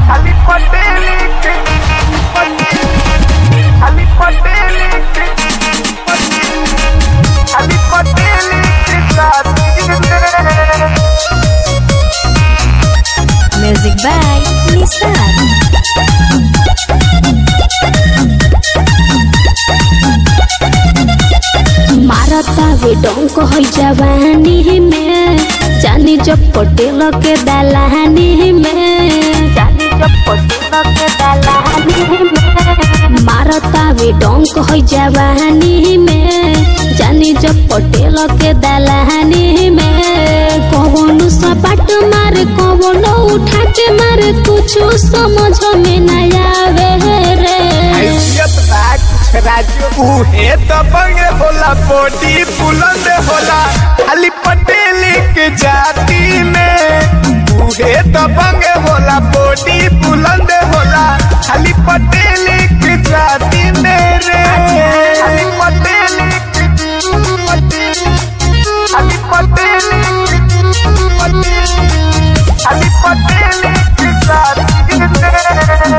Ali Patelli Ali Patelli Ali Patelli Music by Nissan. मारता वे डोंक हो जवानी में जानी जब पटेल के दलानी में जानी जब पटेल के दलानी में मारता वे डोंक हो जवानी में जानी जब पटेल के दलानी में कौन सपाट मारे कौन उठा के मारे कुछ समझ में न आवे रे हैसियत बा कुछ राज्य उहे तो बंगे होला बॉडी बुलंद होला अली पटेल के जाति में उहे तो बंगे होला बॉडी बुलंद होला अली पटेल के जाति में रे अली पटेल अली पटेल अली पटेल के जाति में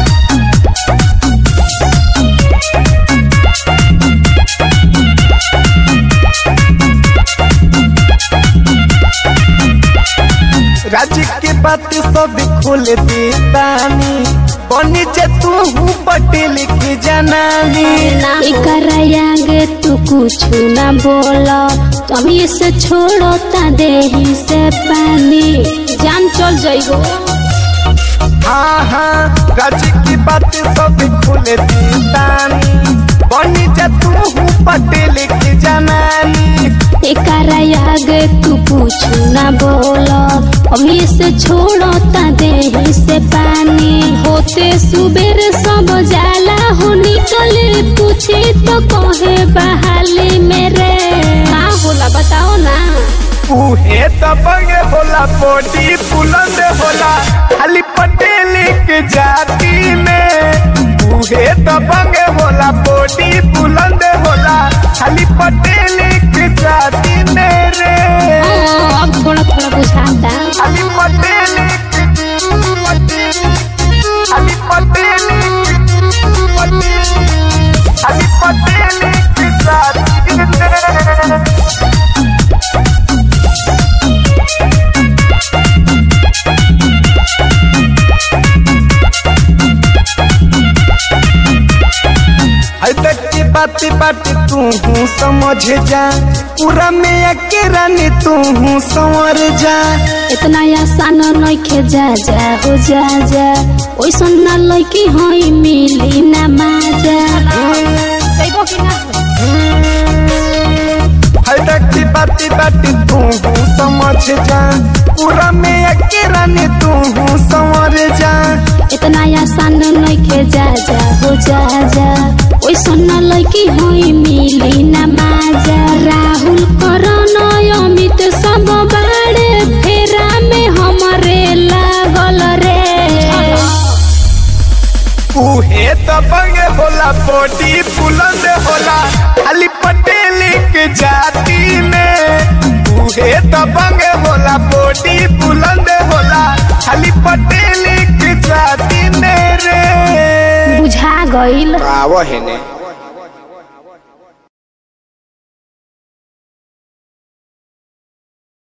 राज्य के बात सब खोल देतानी बनी जे तू हूँ पटेल के जनानी एकरायागे तू कुछ ना बोला तभी से छोड़ो ता देही से पानी जान चल जाइगो हाँ हाँ राज्य की बात सब खोल देतानी बनी जे तू हूँ पटेल के जनानी एकरायागे तू कुछ ना बोला अभी से छोड़ो ता देही से पानी होते सुबेर सब जाला हो निकले पूछे तो कहे बहाली मेरे का होला बताओ ना उहे तो बंगे होला बॉडी बुलंद होला अली पटेल के जाति में उहे तो बंगे होला बॉडी बुलंद होला अली पटेल के जाति में रे हाँ, अब थोड़ा थोड़ा बुझाता अली पटेल अली पटेल अली पटेल के जाति में अरे तक की बात बात तू हूँ समझ जा पूरा में अकेरा ने तू हूँ संवर जा इतना आसान नइखे जा जा हो जा जा ओइसन ना लइकी हई मिली ना माजा कइबो कि ना हर तक की बात बात तू हूँ समझ जा पूरा में अकेरा ने तू हूँ संवर जा इतना आसान नइखे जा जा हो जा जा ओइसन ना लइकी हई मिली ना माजा राहुल करण अमित सब बाड़े फेरा में हमरे लागल रे उहे तो बंगे होला बॉडी बुलंद होला अली पटेल के जाति में उहे तो बंगे होला बॉडी बुलंद होला अली पटेल के जाति में रे बुझा गइल आव हेने